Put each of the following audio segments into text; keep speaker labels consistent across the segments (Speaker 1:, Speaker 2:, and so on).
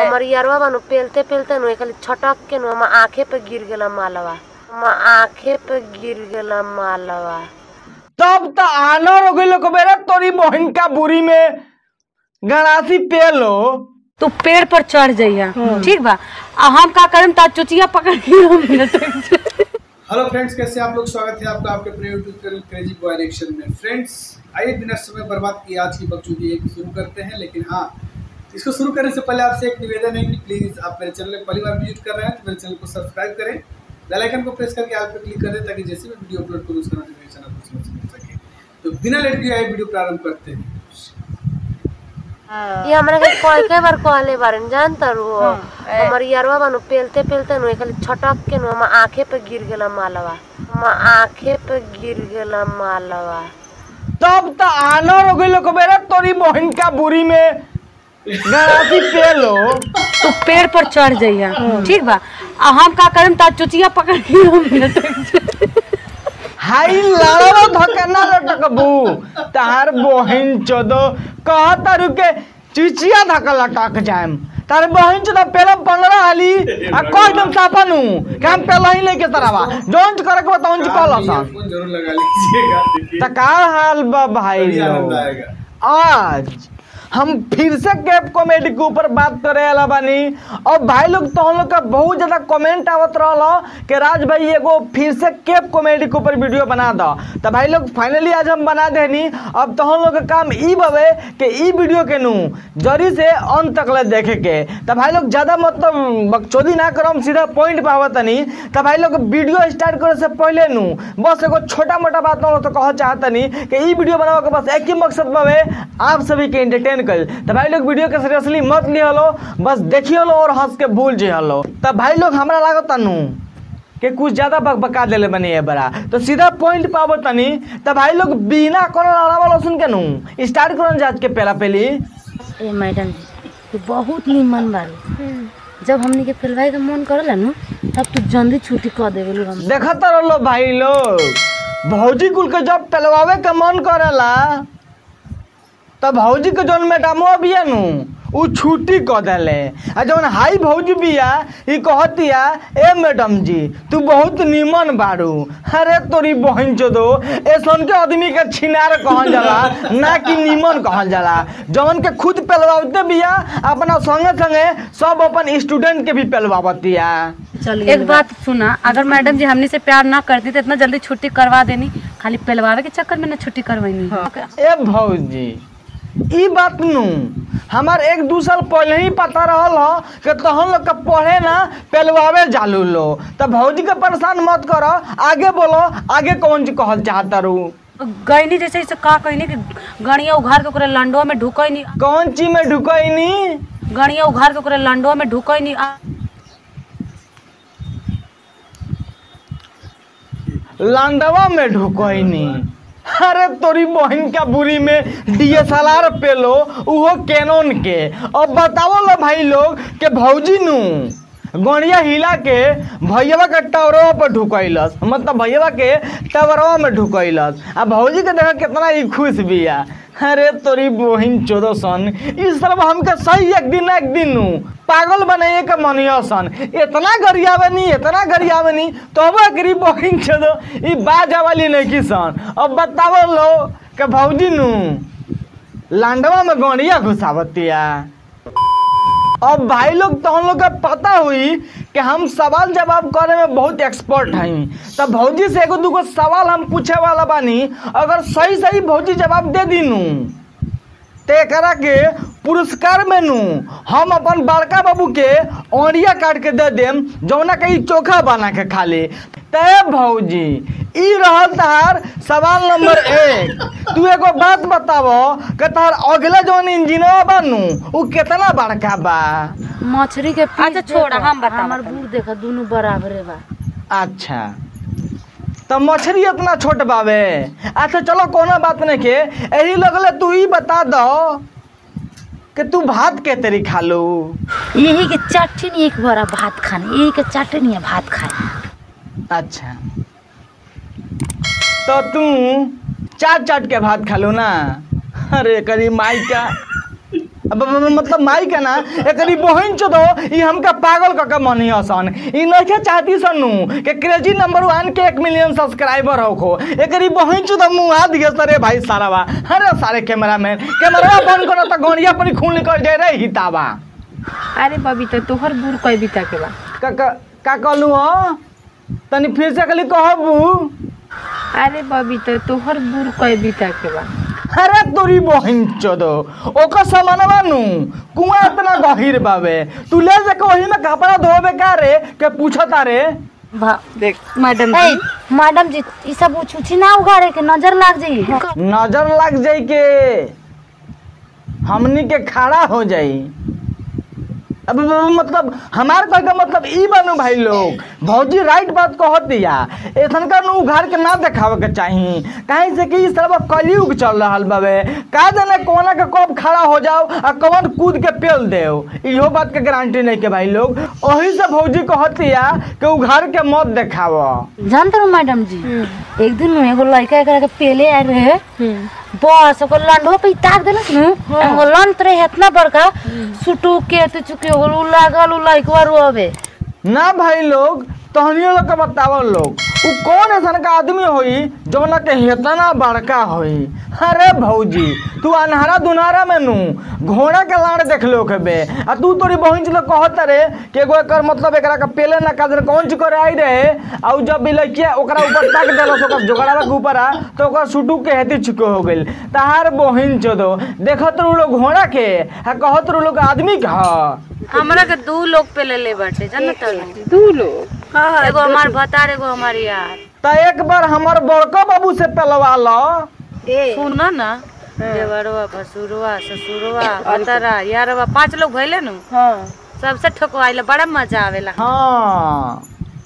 Speaker 1: हमर यारवा बानु पेलते पेलते नु खाली छटक के नु हम आंखे पे गिर गेला मालवा हम आंखे पे गिर गेला मालवा
Speaker 2: तब त आनर हो गइल बेरे तोरी बहन का बुरी में गणासी पेलो
Speaker 3: तू पेड़ पर चढ़ जाइया ठीक बा आ हम का करम ता चुचिया पकड़ के हम लटक
Speaker 4: हेलो फ्रेंड्स कैसे आप लोग स्वागत है आपका आपके प्रिय YouTube channel crazy boy reaction में फ्रेंड्स आइए बिना समय बर्बाद किए आज की बकचोदी एक शुरू करते हैं लेकिन हाँ इसको शुरू करने से पहले आपसे एक निवेदन है कि प्लीज़ आप मेरे चैनल में पहली बार विजिट कर रहे हैं तो मेरे चैनल को सब्सक्राइब करें बेल आइकन को प्रेस करके आप पे क्लिक कर दें ताकि जैसे मैं वीडियो अपलोड करूँ उसका नोटिफिकेशन आपको समय से मिल सके तो बिना लेट के आए वीडियो प्रारंभ करते हैं
Speaker 1: ये हमरा के कई कई बार कहले बारन जानता रू हमर यारवा बानु पेलते पेलते नु खाली छटक के नु हम आंखे पे गिर गेला मालवा हम आंखे पे गिर गेला मालवा
Speaker 2: तब त आनर हो गइल बेरे तोरी बहन का बुरी में गणासी पेलो
Speaker 3: तू पेड़ पर चढ़ जाइया ठीक बा आ हम का करम ता चुचिया पकड़ के हम लटक
Speaker 2: हाई लाड़ो धकना लटकबू तार बहन चोदो कह तारू के चिचिया धक लटक जाएम तार बहन चोदो पहले पंद्रह हाली आ कह एकदम सापनू कि हम पहले ही लेके तरवा जोन करे के बताऊं जी कहला सा
Speaker 4: फोन जरूर लगा लीजिएगा देखिए
Speaker 2: त का हाल बा भाई
Speaker 4: बड़ी आनंद
Speaker 2: लोग
Speaker 4: आएगा
Speaker 2: आज हम फिर से कैप कॉमेडी के ऊपर बात करे वाला बानी और भाई लोग तो हम लोग का बहुत ज्यादा कमेंट आवत रहल कि राज भाई एगो फिर से कैप कॉमेडी के ऊपर वीडियो बना दो तो भाई लोग फाइनली आज हम बना देनी अब तो हम लोग का काम ई बवे कि ई वीडियो के नू जरी से अंत तक ले देखे के तो भाई लोग ज्यादा मतलब बकचोदी ना करो हम सीधा पॉइंट पे आवत तनी तो भाई लोग वीडियो स्टार्ट करे से पहले नू बस एगो छोटा मोटा बात ना तो कह चाहतनी कि ई वीडियो बनावे के बस एक ही मकसद बावे आप सभी के एंटरटेन कर तो भाई लोग वीडियो के सीरियसली मत लियो लो बस देखियो लो और हंस के भूल जे लो तो भाई लोग हमरा लागत नू कि कुछ ज्यादा बकबका देले बनी है बड़ा तो सीधा पॉइंट पावो तनी तो भाई लोग बिना कोनो लड़ा वाला सुन के नू स्टार्ट करन जात के पहला पहली
Speaker 5: ए मैडम जी तू बहुत निमन बारू जब हमनी के फिलवाई के मन करला नु तब तू जल्दी छुट्टी कर देवेलू हम
Speaker 2: देखत रहो भाई लोग भौजी कुल के जब टलवावे के मन करेला तब भौजी के जौन मैडमो बिया नु उ छुट्टी क देले आ जौन हाई भौजी बिया ई कहतिया ए मैडम जी तू बहुत निमन बारू अरे तोरी बहन चोदो ऐसन के आदमी के छिनार कहल जाला ना कि निमन कहल जाला जौन के खुद पेलवावते बिया अपना संगे संगे सब अपन स्टूडेंट के भी पेलवावतिया
Speaker 3: एक बात सुना अगर मैडम जी हमने से प्यार ना करती तो इतना जल्दी छुट्टी करवा देनी खाली पेलवावे के चक्कर में ना छुट्टी करवानी
Speaker 2: ए भौजी ई बात नु हमार एक दू साल पहले ही पता रहल ह कि तहन लोग के पढ़े ना पेलवावे जालू लो तो भौजी के परेशान मत करो आगे बोलो आगे कौन चीज कहल चाहता रू
Speaker 3: गईनी जैसे इसे का कहनी कि गणिया उघार के ओकरे लंडवा में ढुकई
Speaker 2: कौन चीज में ढुकैनी
Speaker 3: गणिया उघार के ओकरे लंडवा में ढुकई नहीं
Speaker 2: लांडवा में ढुकैनी अरे तोरी बहन का बुरी में डीएसएलआर पे लो उहो कैनन के अब बताओ लो भाई लोग के भौजी नु गणिया हिला के भैया के टावरवा पर ढुकैलस मतलब भैया के टावरवा में ढुकैलस आ भौजी के देखा कितना ही खुश बिया अरे तोरी बहिन चौदह सन इस सब हमके सही एक दिन एक दिन नु पागल बनाइए के मनिया सन इतना गरियावे नी इतना गरियावे नी तो अब एकरी बहिन चौदह ई बाजा वाली नहीं की सन अब बतावो लो के भौजी नु लांडवा में गणिया घुसावतिया अब भाई लोग तो हम लोग का पता हुई कि हम सवाल जवाब करे में बहुत एक्सपर्ट हई तब भौजी से एगो दूगो सवाल हम पूछे वाला बानी अगर सही सही भौजी जवाब दे दीनू तो एकरा के पुरस्कार में नू हम अपन बड़का बाबू के औरिया काट के दे देम जौना के ई चोखा बना के खा ले ते भौजी ई रहल तहार सवाल नंबर एक तू एगो बात बतावो कि तहार अगला जौन इंजीनियर बानू उ कितना बड़का बा
Speaker 5: मछली के पीस
Speaker 3: अच्छा, छोड़,
Speaker 5: देखा,
Speaker 3: हम बतावत
Speaker 5: हमर बूढ़ देखा दोनों बराबरे बा
Speaker 2: अच्छा तो मछली इतना छोट बावे अच्छा चलो कोनो बात नहीं के यही लगले तू ही बता दो कि तू भात के तरी खा लो
Speaker 5: यही के चटनी एक बड़ा भात खाने यही के चटनी है भात खाने
Speaker 2: अच्छा तो तू चाट चाट के भात खा लो ना अरे करी माई का अब- अब- अब- मतलब माई के ना एकरी बहन चो दो ई हमका पागल क के मनी हसन ई नइखे चाहती सनु के क्रेजी नंबर वन के एक मिलियन सब्सक्राइबर होखो एकरी बहन चो दो मुंह हाथ दिए सरे भाई सारावा अरे सारे कैमरामैन कैमरा बंद करो त गोनिया पर खून निकल जाए रे हितावा
Speaker 3: अरे बबी तो तोहर बुर कई बीता के बा
Speaker 2: का का का कहलू हो तनी फिर से कली कहबू
Speaker 3: अरे बबी तो तोहर बुर कई बीता के बा
Speaker 2: अरे तोरी बहिन चोदो ओकर सामानवा नु कुआं इतना गहिर बावे तू ले जाके वही में कपड़ा धोबे का रे के पूछता रे
Speaker 5: भा
Speaker 3: देख मैडम
Speaker 5: ए मैडम जी ई सब उछुछी ना उगाड़े के नजर लाग जाई
Speaker 2: नजर लग जाई के हमनी के खड़ा हो जाई अब अब मतलब हमार कहे का मतलब ई बनू भाई लोग भौजी राइट बात कहत दिया ऐसन का नु घर के ना देखावे के चाही काहे से कि ई सब कलयुग चल रहल बावे का जाने कोना के कब खड़ा हो जाओ आ कौन कूद के पेल देओ इहो बात के गारंटी नहीं के भाई लोग ओही से भौजी कहत दिया कि उ घर के मत देखाव
Speaker 5: जानते हो मैडम जी एक दिन नु एगो लड़का एकरा के पेले आए रहे बस ओकर लंडो पे ताक देलस नु एगो लंड रहे इतना बड़का सुटू के ते चुके हो उ लागल उ लड़कवा रोवे
Speaker 2: ना भाई लोग तहनियो लोग के बतावल लोग उ कौन ऐसा का आदमी होई जौना के हेतना बड़का होई अरे भौजी तू अनहरा दुनहरा में नू घोड़ा के लाड़ देख लो के बे आ तू तोरी बहिन से कहत रे कि एगो एकर मतलब एकरा के पेले ना कादर कौन चीज करे आई रहे आ उ जब बिलैकिया ओकरा ऊपर ताक देलस ओकर जोगड़ावा के ऊपर आ तो ओकर सुटू के हेती चुके हो गेल तहार बहिन चोदो देखत रू लोग घोड़ा के आ कहत रू लोग आदमी के ह
Speaker 1: हमरा के दू लोग पे ले ले बाटे जानत
Speaker 3: दू लोग
Speaker 1: एगो हमार भतार एगो हमार यार
Speaker 2: त एक बार हमर बड़का बाबू से पेलवा लो
Speaker 1: सुन ना देवरवा भसुरवा ससुरवा भतारा यारवा पांच लोग भइले नु
Speaker 3: हाँ
Speaker 1: सबसे ठोकवाइले बड़ा मजा आवेला
Speaker 2: हाँ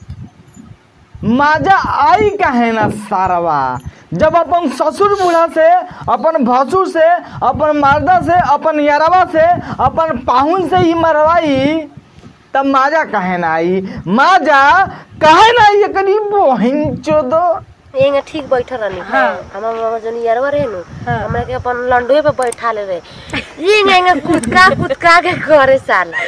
Speaker 2: मजा आई काहे ना सारवा जब अपन ससुर बूढ़ा से अपन भसुर से अपन मर्दा से अपन यारवा से अपन पाहुन से ही मरवाई तब मजा काहे ना आई मजा काहे ना आई करी बहिन चोदो
Speaker 1: एंगे ठीक बैठल रहनी हमार मामा जन यारवा रहे नु हमरा के अपन लंडुए पे बैठा ले रहे एंगे एंगे कुदका कुदका के करे साला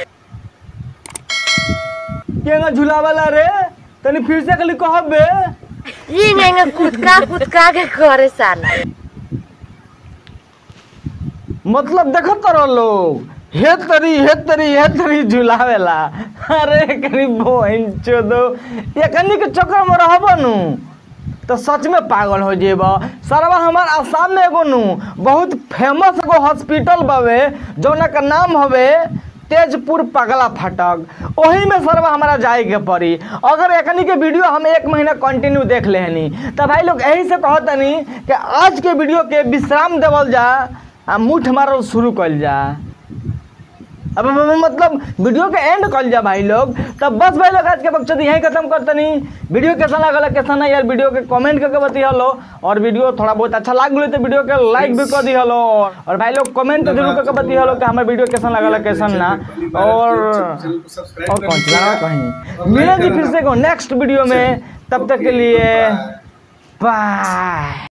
Speaker 2: केना झुलावाला रे तनी फिर से कली कहबे
Speaker 1: एंगे एंगे कुदका कुदका के करे साला
Speaker 2: मतलब देखत रह लोग हे तरी हे तरी हे तरी झुलावेला अरे करी बहन चोदो ये कनी के चक्कर में रहब नु तो सच में पागल हो जेब सरवा हमार आसाम में एगो नु बहुत फेमस एगो हॉस्पिटल बावे जौना का नाम हवे तेजपुर पगला फटक ओही में सरवा हमारा जाए के पड़ी अगर एकनी के वीडियो हम एक महीना कंटिन्यू देख लेहनी तो भाई लोग यही से कहतनी कि आज के वीडियो के विश्राम देवल जा आ मुठ मारल शुरू कल जा अब अब- अब मतलब वीडियो के एंड कल जा भाई लोग तब बस भाई लोग आज के बक्चत यहीं खत्म करतनी वीडियो कैसा लगल कैसा नहीं यार वीडियो के कमेंट करके बतिया लो और वीडियो थोड़ा बहुत अच्छा लाग गलो तो वीडियो के लाइक भी कर दिया लो और भाई लोग कमेंट जरूर करके बतिया लो कि हमारे वीडियो कैसा लगल कैसा ना और
Speaker 4: चैनल को सब्सक्राइब
Speaker 2: और कौन सी गाना कहीं मिलेंगे फिर से नेक्स्ट वीडियो में तब तक के लिए बाय